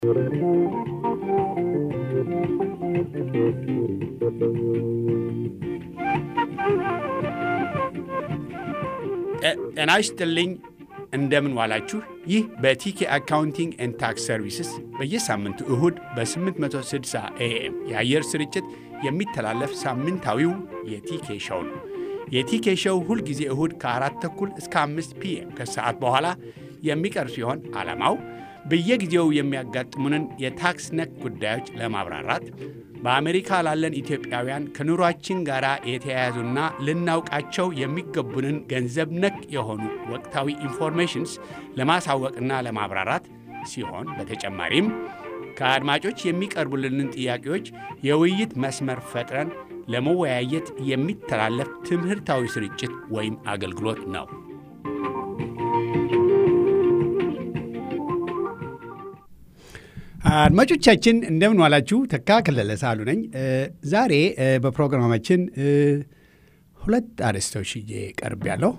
ጤና ይስጥልኝ። እንደምን ዋላችሁ። ይህ በቲኬ አካውንቲንግ ኤንድ ታክስ ሰርቪስስ በየሳምንቱ እሁድ በ860 ኤኤም የአየር ስርጭት የሚተላለፍ ሳምንታዊው የቲኬ ሸው ነው። የቲኬ ሸው ሁልጊዜ እሁድ ከአራት ተኩል እስከ አምስት ፒኤም ከሰዓት በኋላ የሚቀርብ ሲሆን ዓላማው በየጊዜው የሚያጋጥሙንን የታክስ ነክ ጉዳዮች ለማብራራት በአሜሪካ ላለን ኢትዮጵያውያን ከኑሯችን ጋር የተያያዙና ልናውቃቸው የሚገቡንን ገንዘብ ነክ የሆኑ ወቅታዊ ኢንፎርሜሽንስ ለማሳወቅና ለማብራራት ሲሆን በተጨማሪም ከአድማጮች የሚቀርቡልንን ጥያቄዎች የውይይት መስመር ፈጥረን ለመወያየት የሚተላለፍ ትምህርታዊ ስርጭት ወይም አገልግሎት ነው። አድማጮቻችን እንደምን ዋላችሁ። ተካ ከለለ ሳሉ ነኝ። ዛሬ በፕሮግራማችን ሁለት አርዕስቶች ይዤ ቀርብ ያለሁ።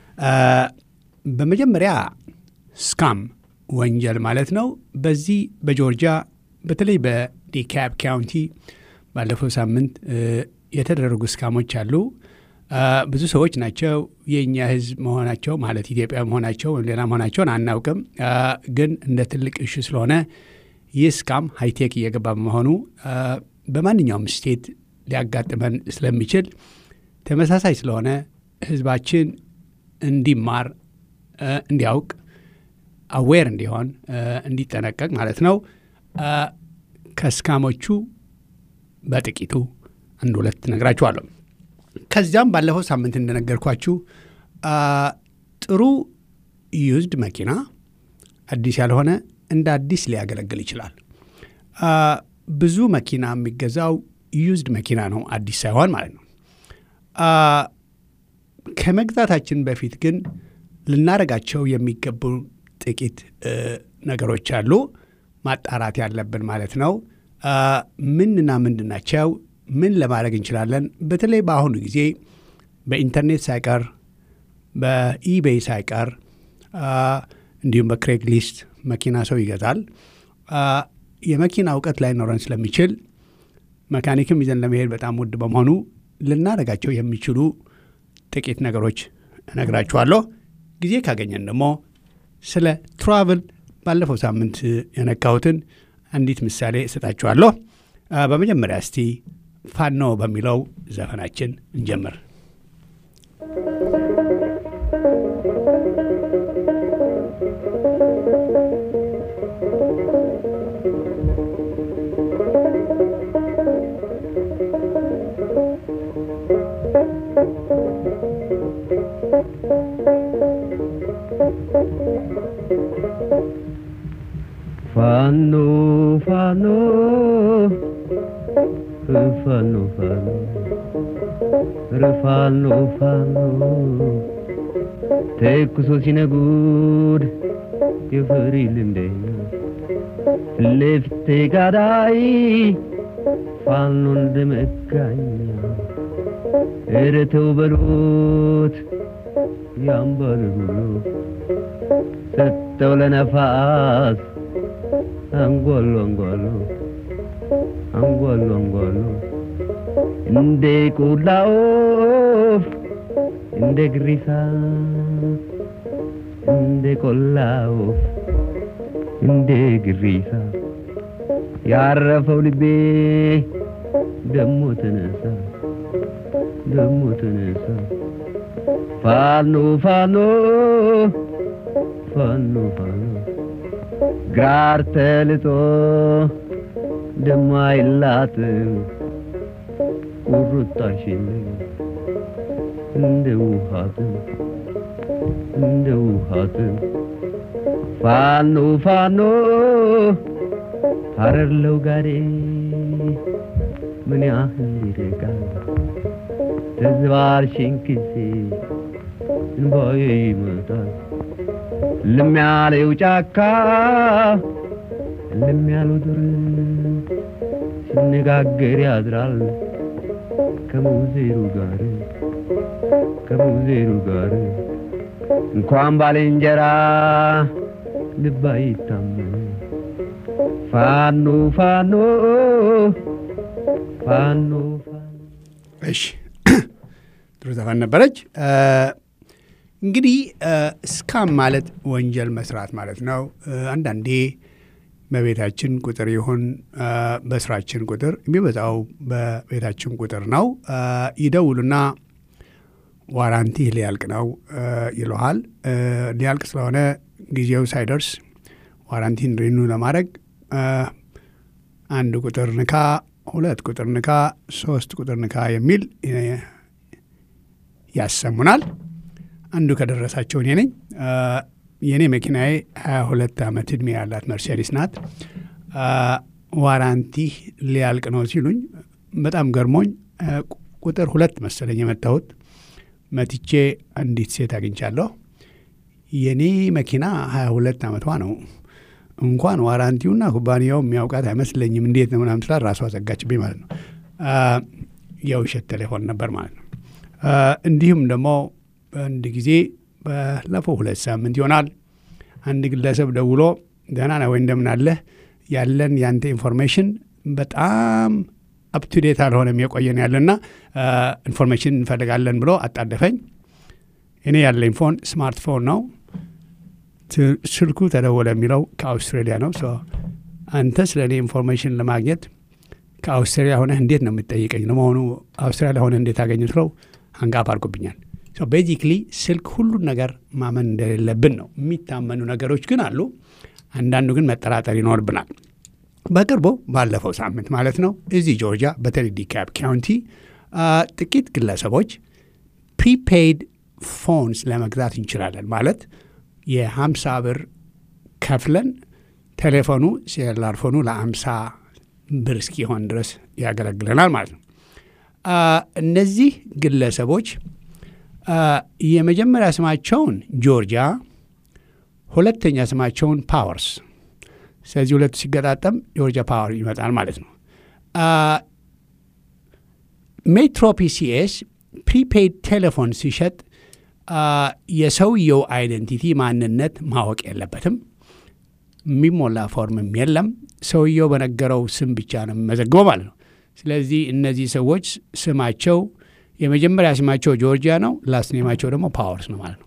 በመጀመሪያ ስካም ወንጀል ማለት ነው። በዚህ በጆርጂያ በተለይ በዲካብ ካውንቲ ባለፈው ሳምንት የተደረጉ ስካሞች አሉ። ብዙ ሰዎች ናቸው የእኛ ሕዝብ መሆናቸው ማለት ኢትዮጵያ መሆናቸው ወይም ሌላ መሆናቸውን አናውቅም። ግን እንደ ትልቅ እሹ ስለሆነ ይህ ስካም ሃይቴክ እየገባ በመሆኑ በማንኛውም ስቴት ሊያጋጥመን ስለሚችል ተመሳሳይ ስለሆነ ህዝባችን እንዲማር፣ እንዲያውቅ፣ አዌር እንዲሆን፣ እንዲጠነቀቅ ማለት ነው። ከስካሞቹ በጥቂቱ አንድ ሁለት ነግራችኋለሁ። ከዚያም ባለፈው ሳምንት እንደነገርኳችሁ ጥሩ ዩዝድ መኪና አዲስ ያልሆነ እንደ አዲስ ሊያገለግል ይችላል። ብዙ መኪና የሚገዛው ዩዝድ መኪና ነው፣ አዲስ ሳይሆን ማለት ነው። ከመግዛታችን በፊት ግን ልናደርጋቸው የሚገቡ ጥቂት ነገሮች አሉ፣ ማጣራት ያለብን ማለት ነው። ምንና ምንድን ናቸው? ምን ለማድረግ እንችላለን? በተለይ በአሁኑ ጊዜ በኢንተርኔት ሳይቀር በኢቤይ ሳይቀር እንዲሁም በክሬግ ሊስት መኪና ሰው ይገዛል። የመኪና እውቀት ላይኖረን ስለሚችል መካኒክም ይዘን ለመሄድ በጣም ውድ በመሆኑ ልናደርጋቸው የሚችሉ ጥቂት ነገሮች እነግራችኋለሁ። ጊዜ ካገኘን ደግሞ ስለ ትራቭል ባለፈው ሳምንት የነካሁትን አንዲት ምሳሌ እሰጣችኋለሁ። በመጀመሪያ እስቲ ፋኖ በሚለው ዘፈናችን እንጀምር። ፋኖ ፋኖ ፋኖ ፋኖ ፋኖ ፋኖ ተኩሶ ሲነጉድ የፍሪ ልምደኛ ለፍቴ ጋዳይ ፋኖ እንደመጋኛ ኧረ ተው በሉት ያምባል ሁሉ ሰጠው ለነፋስ አንጓሉ አንጓሉ አንጓሉ አንጓሉ እንደ ቆላ ወፍ እንደ ግሪሳ እንደ ቆላ ወፍ እንደ ግሪሳ ያረፈው ልቤ ደሞ ተነሳ ደሞ ተነሳ ፋኖ ፋኖ ፋኖ ፋኖ ግራር ተልጦ ደማይላትም ቁርጣሽን እንደ ውሃትም እንደ ውሃትም ፋኖ ፋኖ ሀረርለው ጋዴ ምን ያህል ይርቃል ተዝባርሽን ጊዜ እንባዬ ይመጣል ልም ያለው ጫካ ልም ያለው ዱር ሲነጋገር ያድራል ከሙዜሩ ጋር ከሙዜሩ ጋር እንኳን ባልንጀራ ልብ አይታመን ፋኖ ፋኖ ፋኖ ፋኖ እሺ ጥሩ ዘፈን ነበረች። እንግዲህ እስካም ማለት ወንጀል መስራት ማለት ነው። አንዳንዴ በቤታችን ቁጥር ይሁን በስራችን ቁጥር የሚበዛው በቤታችን ቁጥር ነው። ይደውሉና ዋራንቲ ሊያልቅ ነው ይለሃል። ሊያልቅ ስለሆነ ጊዜው ሳይደርስ ዋራንቲን ሪኑ ለማድረግ አንድ ቁጥር ንካ፣ ሁለት ቁጥር ንካ፣ ሶስት ቁጥር ንካ የሚል ያሰሙናል። አንዱ ከደረሳቸው እኔ ነኝ። የእኔ መኪናዬ 22 ዓመት ዕድሜ ያላት መርሴዲስ ናት። ዋራንቲ ሊያልቅ ነው ሲሉኝ በጣም ገርሞኝ ቁጥር ሁለት መሰለኝ የመታሁት መትቼ አንዲት ሴት አግኝቻለሁ። የእኔ መኪና 22 ዓመቷ ነው። እንኳን ዋራንቲውና ኩባንያው የሚያውቃት አይመስለኝም። እንዴት ነው ምናምን ስላት ራሷ ዘጋችብኝ ማለት ነው። የውሸት ቴሌፎን ነበር ማለት ነው። እንዲሁም ደግሞ በአንድ ጊዜ ባለፈው ሁለት ሳምንት ይሆናል አንድ ግለሰብ ደውሎ ደህና ነህ ወይ እንደምን አለህ ያለን ያንተ ኢንፎርሜሽን በጣም አፕቱዴት አልሆነም የቆየን ያለና ኢንፎርሜሽን እንፈልጋለን ብሎ አጣደፈኝ። እኔ ያለኝ ፎን ስማርትፎን ነው። ስልኩ ተደወለ የሚለው ከአውስትራሊያ ነው። አንተ ስለ እኔ ኢንፎርሜሽን ለማግኘት ከአውስትራሊያ ሆነህ እንዴት ነው የምትጠይቀኝ? ለመሆኑ አውስትራሊያ ሆነህ እንዴት አገኙ ስለው አንጋፍ አድርጎብኛል። ቤዚክሊ ስልክ ሁሉን ነገር ማመን እንደሌለብን ነው። የሚታመኑ ነገሮች ግን አሉ። አንዳንዱ ግን መጠራጠር ይኖርብናል። በቅርቡ ባለፈው ሳምንት ማለት ነው እዚህ ጆርጂያ በተለይ ዲካፕ ካውንቲ ጥቂት ግለሰቦች ፕሪፔይድ ፎንስ ለመግዛት እንችላለን ማለት የሀምሳ ብር ከፍለን ቴሌፎኑ ሴላር ፎኑ ለአምሳ ብር እስኪሆን ድረስ ያገለግለናል ማለት ነው። እነዚህ ግለሰቦች የመጀመሪያ ስማቸውን ጆርጂያ፣ ሁለተኛ ስማቸውን ፓወርስ። ስለዚህ ሁለቱ ሲገጣጠም ጆርጂያ ፓወር ይመጣል ማለት ነው። ሜትሮ ፒሲኤስ ፕሪፔይድ ቴሌፎን ሲሸጥ የሰውየው አይደንቲቲ ማንነት ማወቅ የለበትም። የሚሞላ ፎርምም የለም። ሰውየው በነገረው ስም ብቻ ነው የሚመዘግበው ማለት ነው። ስለዚህ እነዚህ ሰዎች ስማቸው የመጀመሪያ ስማቸው ጆርጂያ ነው፣ ላስኔማቸው ደግሞ ፓወርስ ነው ማለት ነው።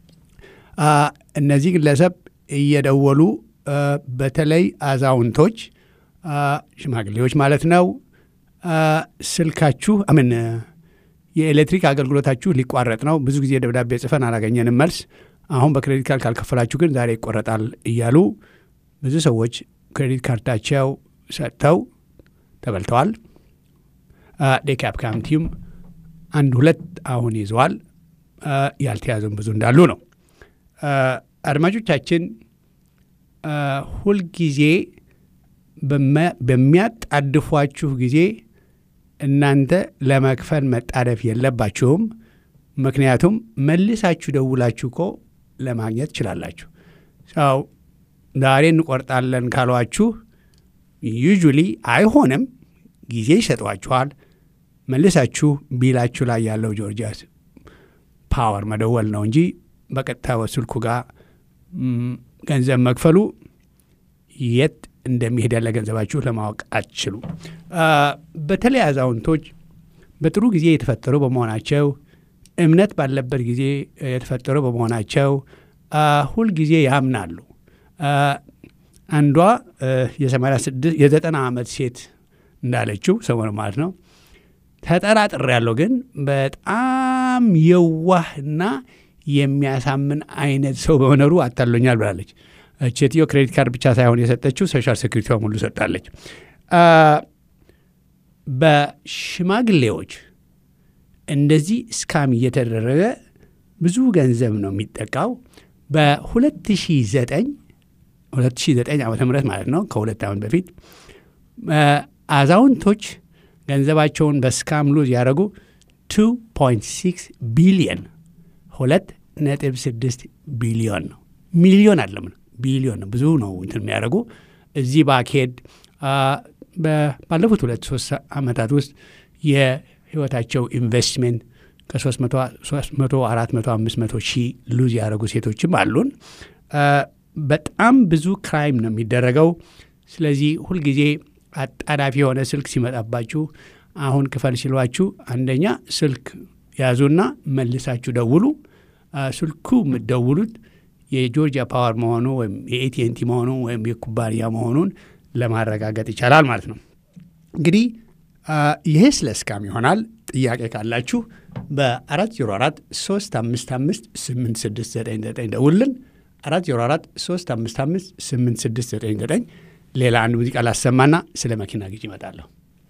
እነዚህ ግለሰብ እየደወሉ በተለይ አዛውንቶች፣ ሽማግሌዎች ማለት ነው ስልካችሁ አምን የኤሌክትሪክ አገልግሎታችሁ ሊቋረጥ ነው፣ ብዙ ጊዜ ደብዳቤ ጽፈን አላገኘንም መልስ፣ አሁን በክሬዲት ካርድ ካልከፈላችሁ ግን ዛሬ ይቆረጣል እያሉ ብዙ ሰዎች ክሬዲት ካርዳቸው ሰጥተው ተበልተዋል። ዴካፕ ካውንቲም አንድ ሁለት አሁን ይዘዋል። ያልተያዙም ብዙ እንዳሉ ነው። አድማጮቻችን ሁልጊዜ በሚያጣድፏችሁ ጊዜ እናንተ ለመክፈል መጣደፍ የለባችሁም። ምክንያቱም መልሳችሁ ደውላችሁ እኮ ለማግኘት ትችላላችሁ። ሰው ዛሬ እንቆርጣለን ካሏችሁ ዩጁሊ አይሆንም፣ ጊዜ ይሰጧችኋል። መልሳችሁ ቢላችሁ ላይ ያለው ጆርጂያ ፓወር መደወል ነው እንጂ በቀጥታ በስልኩ ጋር ገንዘብ መክፈሉ የት እንደሚሄድ ያለ ገንዘባችሁ ለማወቅ አትችሉ። በተለይ አዛውንቶች በጥሩ ጊዜ የተፈጠሩ በመሆናቸው እምነት ባለበት ጊዜ የተፈጠሩ በመሆናቸው ሁልጊዜ ያምናሉ። አንዷ የሰማንያ ስድስት የዘጠና ዓመት ሴት እንዳለችው ሰሞኑ ማለት ነው ተጠራጥር ያለው ግን በጣም የዋህና የሚያሳምን አይነት ሰው በመኖሩ አታሎኛል ብላለች። ሴትዮ ክሬዲት ካርድ ብቻ ሳይሆን የሰጠችው ሶሻል ሴኩሪቲዋ ሙሉ ሰጣለች። በሽማግሌዎች እንደዚህ ስካም እየተደረገ ብዙ ገንዘብ ነው የሚጠቃው። በ2009 2009 ዓ ም ማለት ነው ከሁለት ዓመት በፊት አዛውንቶች ገንዘባቸውን በስካም ሉዝ ያደረጉ 2.6 ቢሊየን ሁለት ነጥብ ስድስት ቢሊዮን ነው። ሚሊዮን አለም ነው ቢሊዮን ነው። ብዙ ነው እንትን የሚያደርጉ እዚህ ባኬድ ባለፉት ሁለት ሶስት ዓመታት ውስጥ የህይወታቸው ኢንቨስትሜንት ከ300፣ 400፣ 500 ሺህ ሉዝ ያደረጉ ሴቶችም አሉን። በጣም ብዙ ክራይም ነው የሚደረገው። ስለዚህ ሁልጊዜ አጣዳፊ የሆነ ስልክ ሲመጣባችሁ አሁን ክፈል ሲሏችሁ አንደኛ ስልክ ያዙና መልሳችሁ ደውሉ። ስልኩ የምትደውሉት የጆርጂያ ፓወር መሆኑ ወይም የኤቲኤንቲ መሆኑ ወይም የኩባንያ መሆኑን ለማረጋገጥ ይቻላል ማለት ነው። እንግዲህ ይሄ ስለ እስካም ይሆናል። ጥያቄ ካላችሁ በ404 355 8699 ደውልን። 404 355 8699 ሌላ አንድ ሙዚቃ ላሰማና ስለ መኪና ግዢ ይመጣለሁ።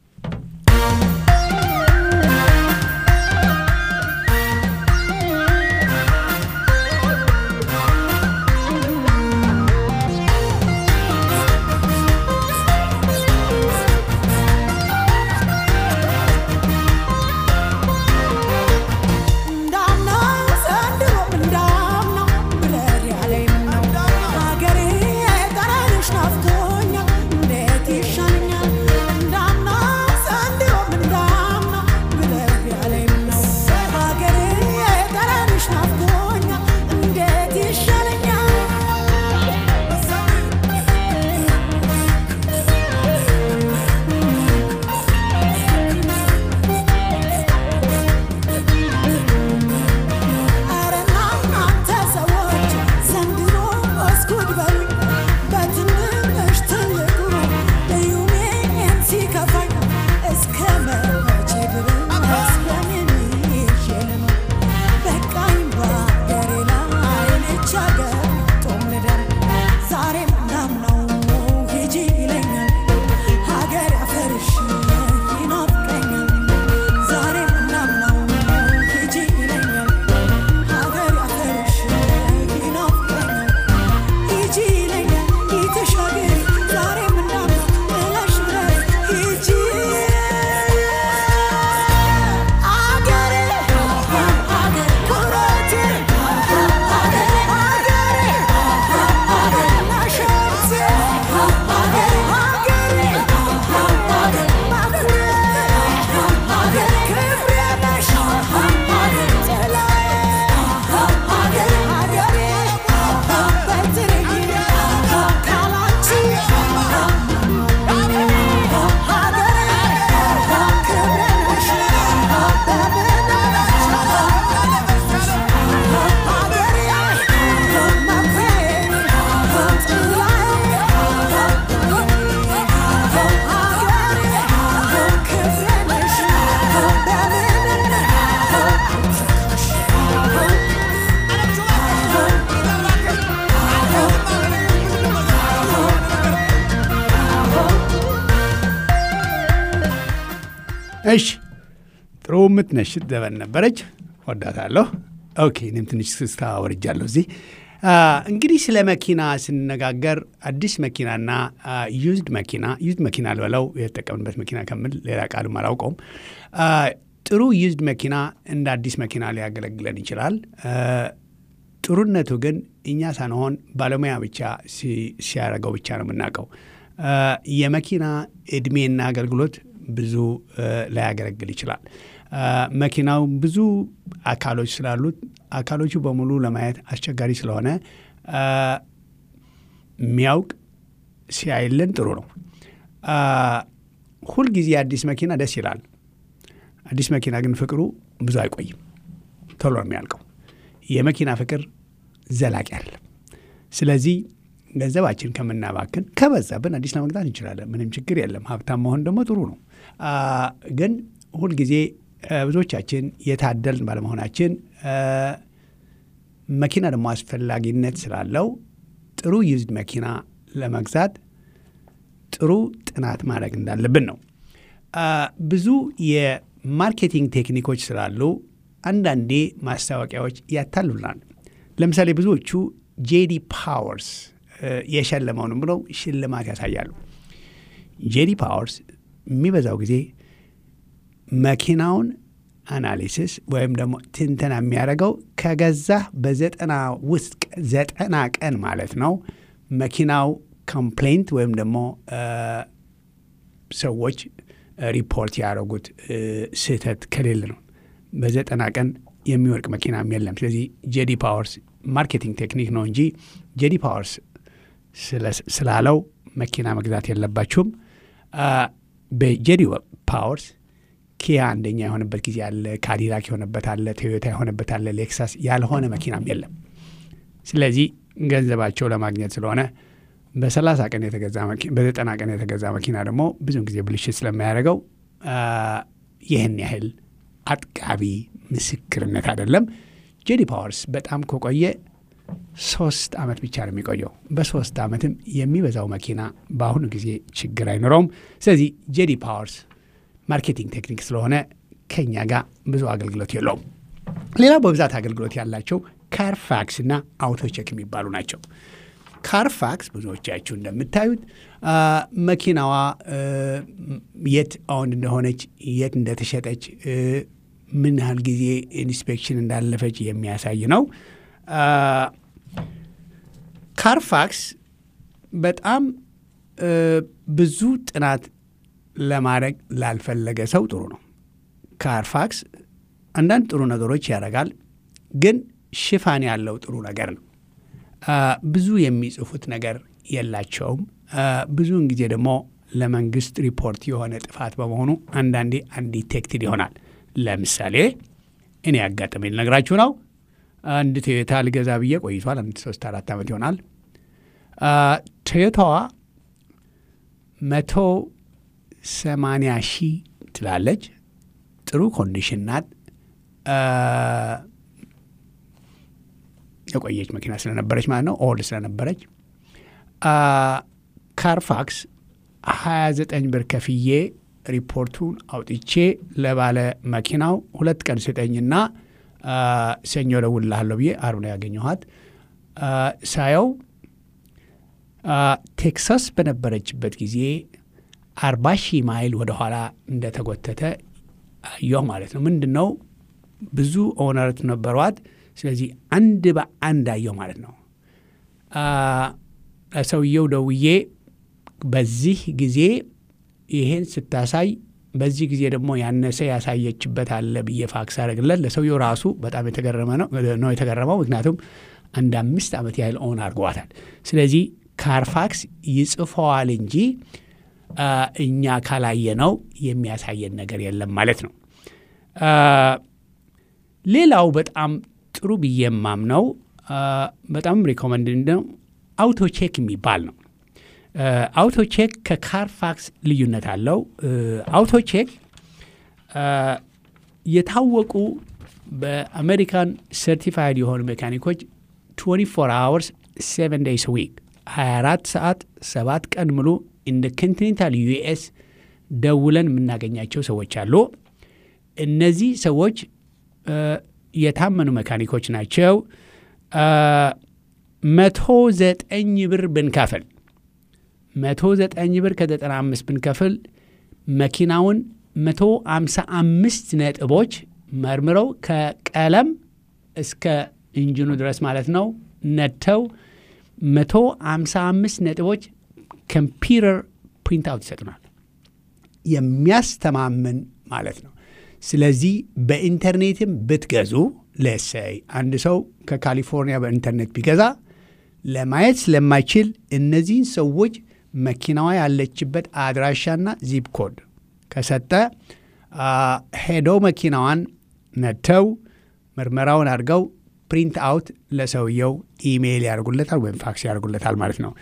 እሺ ጥሩ ምትነሽት ዘበን ነበረች። ወዳታለሁ። ኦኬ እኔም ትንሽ ስስታ ወርጃለሁ እዚህ እንግዲህ ስለ መኪና ስንነጋገር አዲስ መኪናና ዩዝድ መኪና ዩዝድ መኪና ልበለው የተጠቀምንበት መኪና ከምል ሌላ ቃልም አላውቀውም። ጥሩ ዩዝድ መኪና እንደ አዲስ መኪና ሊያገለግለን ይችላል። ጥሩነቱ ግን እኛ ሳንሆን ባለሙያ ብቻ ሲያደርገው ብቻ ነው የምናውቀው። የመኪና እድሜና አገልግሎት ብዙ ላያገለግል ይችላል። መኪናው ብዙ አካሎች ስላሉት አካሎቹ በሙሉ ለማየት አስቸጋሪ ስለሆነ የሚያውቅ ሲያይልን ጥሩ ነው። ሁልጊዜ አዲስ መኪና ደስ ይላል። አዲስ መኪና ግን ፍቅሩ ብዙ አይቆይም፣ ቶሎ ነው የሚያልቀው። የመኪና ፍቅር ዘላቂ አይደለም። ስለዚህ ገንዘባችን ከምናባክን ከበዛብን አዲስ ለመግዛት እንችላለን። ምንም ችግር የለም። ሀብታም መሆን ደግሞ ጥሩ ነው። ግን ሁልጊዜ ብዙዎቻችን የታደልን ባለመሆናችን መኪና ደግሞ አስፈላጊነት ስላለው ጥሩ ዩዝድ መኪና ለመግዛት ጥሩ ጥናት ማድረግ እንዳለብን ነው። ብዙ የማርኬቲንግ ቴክኒኮች ስላሉ አንዳንዴ ማስታወቂያዎች ያታልሉናል። ለምሳሌ ብዙዎቹ ጄዲ ፓወርስ የሸለመውንም ብለው ሽልማት ያሳያሉ። ጄዲ ፓወርስ የሚበዛው ጊዜ መኪናውን አናሊሲስ ወይም ደግሞ ትንተና የሚያደርገው ከገዛህ በዘጠና ውስጥ ዘጠና ቀን ማለት ነው መኪናው ኮምፕሌንት ወይም ደግሞ ሰዎች ሪፖርት ያደረጉት ስህተት ከሌለ ነው። በዘጠና ቀን የሚወርቅ መኪናም የለም። ስለዚህ ጄዲ ፓወርስ ማርኬቲንግ ቴክኒክ ነው እንጂ ጄዲ ፓወርስ ስላለው መኪና መግዛት የለባችሁም። በጄዲ ፓወርስ ኪያ አንደኛ የሆነበት ጊዜ አለ፣ ካዲላክ የሆነበት አለ፣ ቶዮታ የሆነበት አለ፣ ሌክሳስ ያልሆነ መኪናም የለም። ስለዚህ ገንዘባቸው ለማግኘት ስለሆነ በሰላሳ ቀን የተገዛ በዘጠና ቀን የተገዛ መኪና ደግሞ ብዙውን ጊዜ ብልሽት ስለማያደርገው ይህን ያህል አጥቃቢ ምስክርነት አይደለም። ጄዲ ፓወርስ በጣም ከቆየ ሶስት ዓመት ብቻ ነው የሚቆየው። በሶስት ዓመትም የሚበዛው መኪና በአሁኑ ጊዜ ችግር አይኖረውም። ስለዚህ ጄዲ ፓወርስ ማርኬቲንግ ቴክኒክ ስለሆነ ከኛ ጋር ብዙ አገልግሎት የለውም። ሌላው በብዛት አገልግሎት ያላቸው ካርፋክስ እና አውቶቼክ የሚባሉ ናቸው። ካርፋክስ ብዙዎቻችሁ እንደምታዩት መኪናዋ የት አሁን እንደሆነች የት እንደተሸጠች ምን ያህል ጊዜ ኢንስፔክሽን እንዳለፈች የሚያሳይ ነው። ካርፋክስ በጣም ብዙ ጥናት ለማድረግ ላልፈለገ ሰው ጥሩ ነው። ካርፋክስ አንዳንድ ጥሩ ነገሮች ያደርጋል፣ ግን ሽፋን ያለው ጥሩ ነገር ነው። ብዙ የሚጽፉት ነገር የላቸውም። ብዙውን ጊዜ ደግሞ ለመንግስት ሪፖርት የሆነ ጥፋት በመሆኑ አንዳንዴ አንዲቴክትድ ይሆናል። ለምሳሌ እኔ ያጋጠመኝ ልነግራችሁ ነው። አንድ ቶዮታ ልገዛ ብዬ ቆይቷል። አንድ ሶስት አራት ዓመት ይሆናል። ቶዮታዋ መቶ ሰማንያ ሺህ ትላለች። ጥሩ ኮንዲሽን ናት። የቆየች መኪና ስለነበረች ማለት ነው። ኦልድ ስለነበረች ካርፋክስ 29 ብር ከፍዬ ሪፖርቱን አውጥቼ ለባለ መኪናው ሁለት ቀን ስጠኝና ሰኞ እደውልልሃለሁ ብዬ ዓርብ ነው ያገኘኋት። ሳየው ቴክሳስ በነበረችበት ጊዜ አርባ ሺህ ማይል ወደኋላ እንደተጎተተ አየሁ ማለት ነው። ምንድን ነው ብዙ ኦነርት ነበሯት። ስለዚህ አንድ በአንድ አየሁ ማለት ነው። ለሰውየው ደውዬ በዚህ ጊዜ ይሄን ስታሳይ በዚህ ጊዜ ደግሞ ያነሰ ያሳየችበት አለ ብዬ ፋክስ አደረግለት። ለሰውየው ራሱ በጣም የተገረመ ነው የተገረመው። ምክንያቱም አንድ አምስት ዓመት ያህል ኦን አድርገዋታል። ስለዚህ ካርፋክስ ይጽፈዋል እንጂ እኛ ካላየነው የሚያሳየን ነገር የለም ማለት ነው። ሌላው በጣም ጥሩ ብዬ የማምነው በጣም ሪኮመንድ ነው አውቶቼክ የሚባል ነው። አውቶቼክ ከካርፋክስ ልዩነት አለው። አውቶቼክ የታወቁ በአሜሪካን ሰርቲፋይድ የሆኑ ሜካኒኮች 24 አወርስ 7 ዴይስ ዊክ 24 ሰዓት ሰባት ቀን ሙሉ እንደ ኮንቲኔንታል ዩኤስ ደውለን የምናገኛቸው ሰዎች አሉ። እነዚህ ሰዎች የታመኑ መካኒኮች ናቸው። መቶ ዘጠኝ ብር ብንከፍል መቶ ዘጠኝ ብር ከዘጠና አምስት ብንከፍል መኪናውን መቶ አምሳ አምስት ነጥቦች መርምረው ከቀለም እስከ ኢንጂኑ ድረስ ማለት ነው ነድተው መቶ አምሳ አምስት ነጥቦች ኮምፒውተር ፕሪንት አውት ይሰጡናል። የሚያስተማምን ማለት ነው። ስለዚህ በኢንተርኔትም ብትገዙ ለሰይ አንድ ሰው ከካሊፎርኒያ በኢንተርኔት ቢገዛ ለማየት ስለማይችል እነዚህን ሰዎች መኪናዋ ያለችበት አድራሻና ዚፕ ኮድ ከሰጠ ሄደው መኪናዋን ነድተው ምርመራውን አድርገው ፕሪንት አውት ለሰውየው ኢሜይል ያደርጉለታል ወይም ፋክስ ያደርጉለታል ማለት ነው።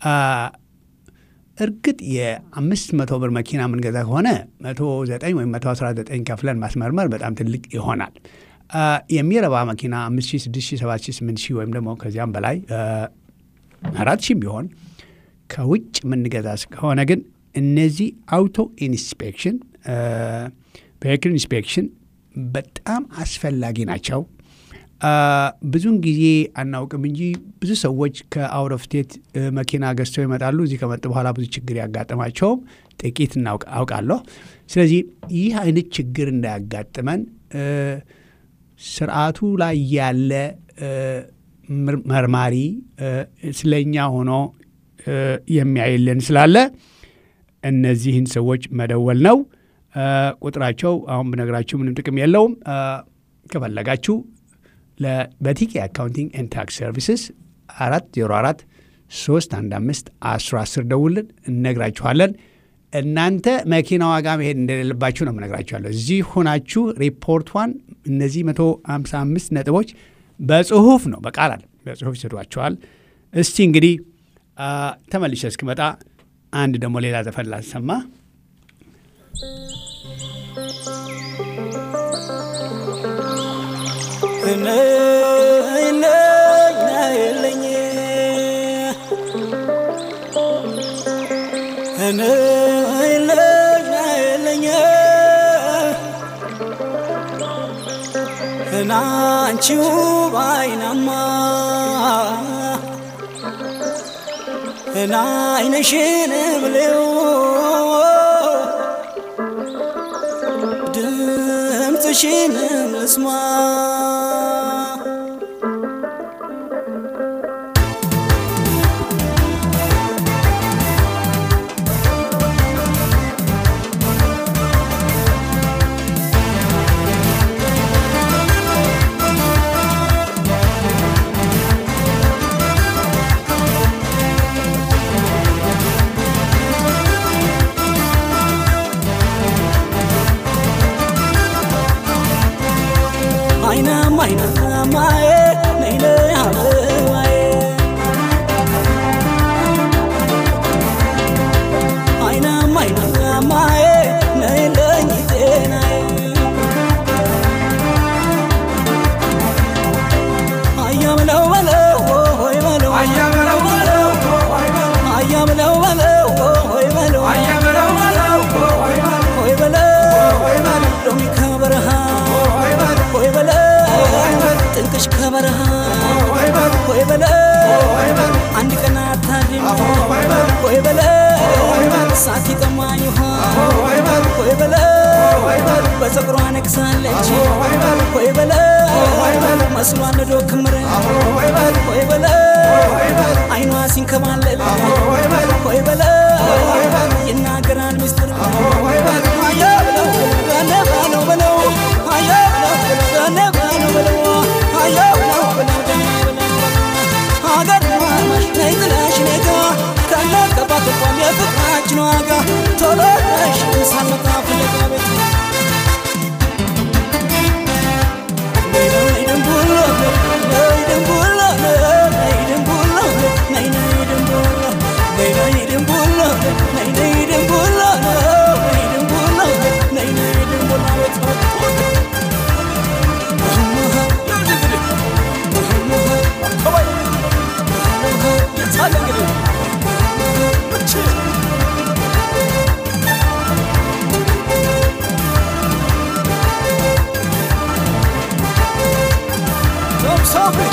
እርግጥ የአምስት መቶ ብር መኪና የምንገዛ ከሆነ መቶ ዘጠኝ ወይም መቶ አስራ ዘጠኝ ከፍለን ማስመርመር በጣም ትልቅ ይሆናል። የሚረባ መኪና አምስት ሺህ ስድስት ሺህ ሰባት ሺህ ስምንት ሺህ ወይም ደግሞ ከዚያም በላይ አራት ሺህም ቢሆን ከውጭ የምንገዛ ከሆነ ግን እነዚህ አውቶ ኢንስፔክሽን ቬሂክል ኢንስፔክሽን በጣም አስፈላጊ ናቸው። ብዙውን ጊዜ አናውቅም እንጂ ብዙ ሰዎች ከአውት ኦፍ ስቴት መኪና ገዝተው ይመጣሉ። እዚህ ከመጡ በኋላ ብዙ ችግር ያጋጥማቸውም ጥቂት አውቃለሁ። ስለዚህ ይህ አይነት ችግር እንዳያጋጥመን ስርዓቱ ላይ ያለ መርማሪ ስለኛ ሆኖ የሚያይልን ስላለ እነዚህን ሰዎች መደወል ነው። ቁጥራቸው አሁን ብነግራችሁ ምንም ጥቅም የለውም። ከፈለጋችሁ በቲኬ አካውንቲንግ ኤንድ ታክስ ሰርቪስስ አራት ዜሮ አራት 315 1010 ደውልን፣ እነግራችኋለን። እናንተ መኪና ዋጋ መሄድ እንደሌለባችሁ ነው የምነግራችኋለሁ። እዚህ ሆናችሁ ሪፖርቷን እነዚህ 155 ነጥቦች በጽሁፍ ነው በቃል አለ በጽሁፍ ይሰዷቸዋል። እስቲ እንግዲህ ተመልሼ እስክመጣ አንድ ደግሞ ሌላ ዘፈን ላሰማ። ናንቺው ባይናማ እና አይነሽን ብሌው ድምፅሽን ልስማ አይናማ አይናማዬ ነይለ አበባዬ አይናማ አይናማዬ ነይለኝ ጤናዬ አያምለው በለው ሆይ በለው አያምለው በለው ሆይ በለው ሆይ በለው ሎሚ ከበረሃ ሆይ በለው ጥንቅሽ ከበረሃ ሆይ በለው አንድ ቀን አታድም ሆይ በለው ሳት ይጠማኝ ውሃ ሆይ በለው በፀጉሯ ነግሳለች ሆይ በለው መስሏን ነዶ ክምር ሆይ በለው አይኗ ሲንከባለል ሆይ በለው ይናገራል ምስጢር አያ ብለው ገነ ባለው በለው አያ ብለው ገነ ባለው በለው አያ ብለው ብለው ገነ ብለው ሀገር ማማሽ ነይ ጥለሽ ነጋ ከነ ቀባት እንኳን የፍቅራችን ዋጋ ቶሎ ነሽ ሳልመጣ ፍለጋ ቤት ነይ ነይ ደንቡሎ ነይ ደንቡሎ ነይ ደንቡሎ ነይ ነይ ደንቡሎ ነይ ነይ ደንቡሎ ነይ ነይ ደንቡሎ ነይ ደንቡሎ ነይ ነይ ደንቡሎ ቤት የታለ እንግዲህ እቺ Tom Sophie.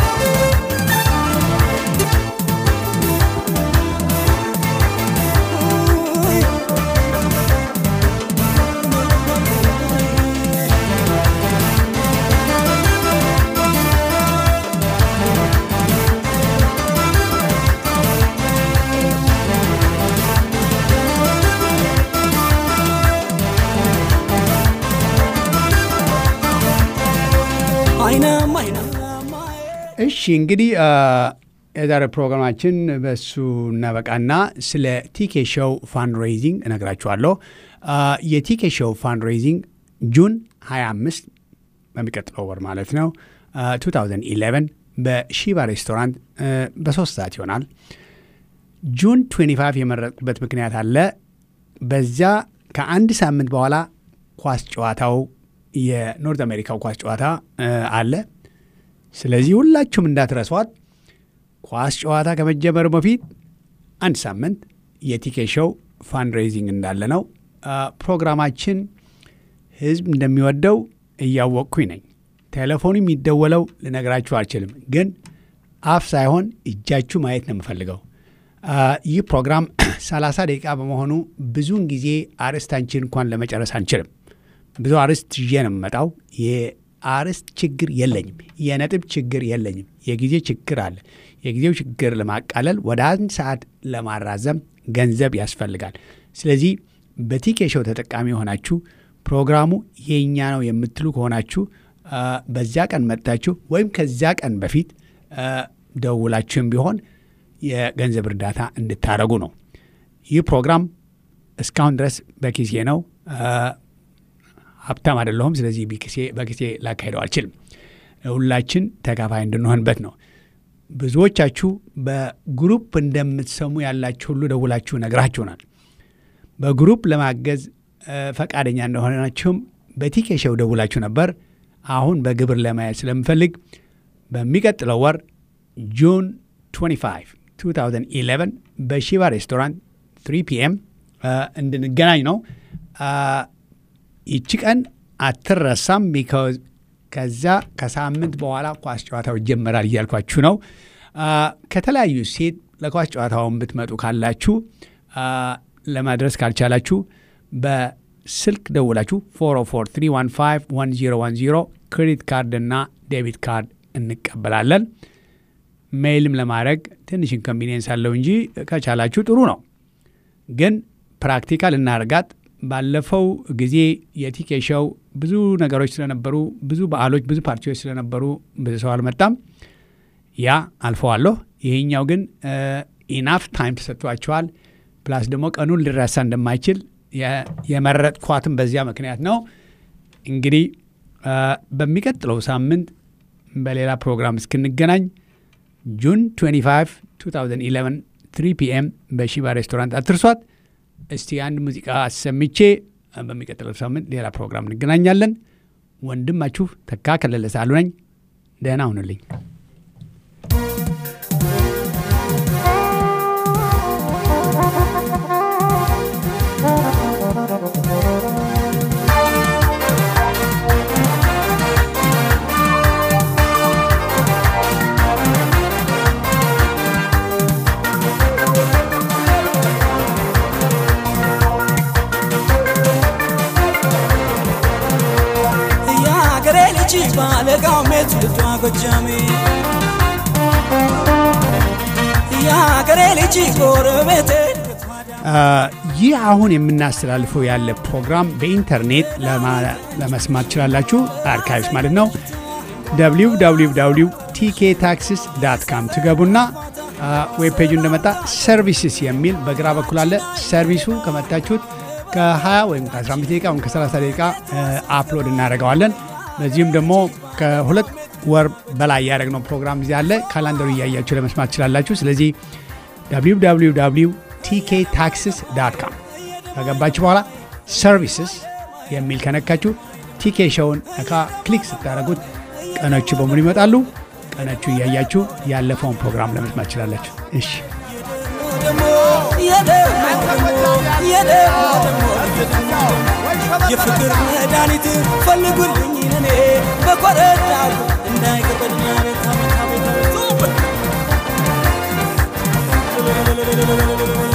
አይናማ አይናማ እሺ እንግዲህ የዛሬ ፕሮግራማችን በሱ እናበቃና ስለ ቲኬ ሾው ፋንድሬዚንግ እነግራችኋለሁ። የቲኬ ሾው ፋንድሬዚንግ ጁን 25 በሚቀጥለው ወር ማለት ነው 2011 በሺባ ሬስቶራንት በሶስት ሰዓት ይሆናል። ጁን 25 የመረጥኩበት ምክንያት አለ። በዚያ ከአንድ ሳምንት በኋላ ኳስ ጨዋታው የኖርት አሜሪካው ኳስ ጨዋታ አለ። ስለዚህ ሁላችሁም እንዳትረሷት። ኳስ ጨዋታ ከመጀመሩ በፊት አንድ ሳምንት የቲኬ ሾው ፋንድሬዚንግ እንዳለ ነው። ፕሮግራማችን ህዝብ እንደሚወደው እያወቅኩኝ ነኝ። ቴሌፎኑ የሚደወለው ልነግራችሁ አልችልም፣ ግን አፍ ሳይሆን እጃችሁ ማየት ነው የምፈልገው። ይህ ፕሮግራም 30 ደቂቃ በመሆኑ ብዙውን ጊዜ አርዕስታችን እንኳን ለመጨረስ አንችልም። ብዙ አርዕስት ይዤ ነው የምመጣው። የአርዕስት ችግር የለኝም። የነጥብ ችግር የለኝም። የጊዜ ችግር አለ። የጊዜው ችግር ለማቃለል ወደ አንድ ሰዓት ለማራዘም ገንዘብ ያስፈልጋል። ስለዚህ በቲኬ ሾው ተጠቃሚ የሆናችሁ ፕሮግራሙ የእኛ ነው የምትሉ ከሆናችሁ በዚያ ቀን መጥታችሁ ወይም ከዚያ ቀን በፊት ደውላችሁም ቢሆን የገንዘብ እርዳታ እንድታደረጉ ነው። ይህ ፕሮግራም እስካሁን ድረስ በኪሴ ነው። ሀብታም አይደለሁም። ስለዚህ በኪሴ ላካሄደው አልችልም። ሁላችን ተካፋይ እንድንሆንበት ነው። ብዙዎቻችሁ በግሩፕ እንደምትሰሙ ያላችሁ ሁሉ ደውላችሁ ነግራችሁናል። በግሩፕ ለማገዝ ፈቃደኛ እንደሆናችሁም በቲኬሸው ደውላችሁ ነበር። አሁን በግብር ለማየት ስለምፈልግ በሚቀጥለው ወር ጁን 25 2011 በሺባ ሬስቶራንት 3 ፒኤም እንድንገናኝ ነው። ይቺ ቀን አትረሳም። ቢካዝ ከዛ ከሳምንት በኋላ ኳስ ጨዋታው ይጀመራል እያልኳችሁ ነው። ከተለያዩ ሴት ለኳስ ጨዋታውን ብትመጡ ካላችሁ ለማድረስ ካልቻላችሁ በስልክ ደውላችሁ 404 ክሬዲት ካርድ እና ዴቢት ካርድ እንቀበላለን። ሜይልም ለማድረግ ትንሽ ኢንኮንቪኒየንስ አለው እንጂ ከቻላችሁ ጥሩ ነው። ግን ፕራክቲካል እናርጋት። ባለፈው ጊዜ የቲኬ ሾው ብዙ ነገሮች ስለነበሩ፣ ብዙ በዓሎች፣ ብዙ ፓርቲዎች ስለነበሩ ብዙ ሰው አልመጣም። ያ አልፈዋለሁ። ይሄኛው ግን ኢናፍ ታይም ተሰጥቷቸዋል። ፕላስ ደግሞ ቀኑን ሊረሳ እንደማይችል የመረጥኳትም በዚያ ምክንያት ነው። እንግዲህ በሚቀጥለው ሳምንት በሌላ ፕሮግራም እስክንገናኝ ጁን 25 2011 3 ፒኤም በሺባ ሬስቶራንት አትርሷት። እስቲ አንድ ሙዚቃ አሰምቼ በሚቀጥለው ሳምንት ሌላ ፕሮግራም እንገናኛለን። ወንድማችሁ ተካ ከለለ ሳሉ ነኝ። ደህና ሁኑልኝ። ባለጋው ሜት ልጇ ጎጃሜ የሀገሬ ልጅ ጎረቤቴ ይህ አሁን የምናስተላልፈው ያለ ፕሮግራም በኢንተርኔት ለመስማት ትችላላችሁ። አርካይቭስ ማለት ነው። www ቲኬ ታክሲስ ዳት ካም ትገቡና ዌብ ፔጁ እንደመጣ ሰርቪስስ የሚል በግራ በኩል አለ። ሰርቪሱ ከመታችሁት ከ20 ወይም ከ15 ደቂቃ ወይም ከ30 ደቂቃ አፕሎድ እናደርገዋለን። በዚህም ደግሞ ከሁለት ወር በላይ ያደረግነው ፕሮግራም እዚህ አለ። ካላንደሩ እያያችሁ ለመስማት ትችላላችሁ። ስለዚህ www ቲኬ ታክሲስ ዳት ካም ከገባችሁ በኋላ ሰርቪስስ የሚል ከነካችሁ ቲኬ ሾውን ነካ ክሊክ ስታደረጉት ቀኖቹ በሙሉ ይመጣሉ። ቀኖቹ እያያችሁ ያለፈውን ፕሮግራም ለመስማት ትችላላችሁ። እሺ የፍቅር መድኃኒት ፈልጉልኝ እኔ በኮረዳው እንዳይቀጠልና ቤታ ቤታ ቤታ